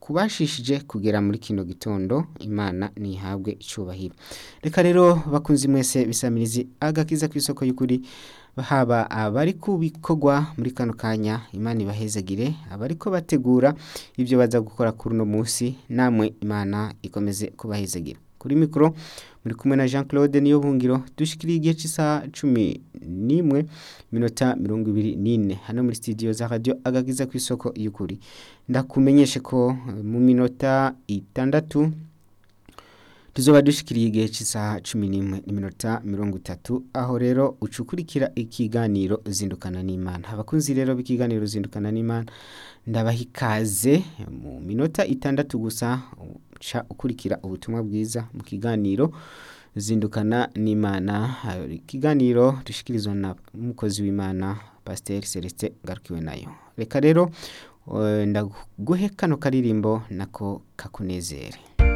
kubashishije kugera muri kino gitondo imana ntihabwe icyubahiro reka rero bakunzi mwese bisamirizi agakiza ku isoko y'ukuri haba abari ku bikorwa muri kano kanya imana ibahezagire abari ko bategura ibyo baza gukora kuri uno munsi namwe imana ikomeze kubahezagira kuri mikoro muri kumwe na jean claude niyo bungiro dushikiriye igihe cy'isaha cumi n'imwe minota mirongo ibiri n'ine hano muri studio za radiyo agakiza ku isoko y'ukuri ndakumenyeshe ko mu minota itandatu tuzoba dushikiriye igihe cy'isaha cumi n'imwe n'iminota mirongo itatu aho rero ucukurikira ikiganiro zindukana n'imana abakunzi rero b'ikiganiro zindukana n'imana ndabaha ikaze mu minota itandatu gusa uca ukurikira ubutumwa bwiza mu kiganiro zindukana n'imana ikiganiro dushikirizwa na umukozi w'imana pasiteri celestin ngarukiwe nayo reka rero ndaguhe kano karirimbo nako kakunezere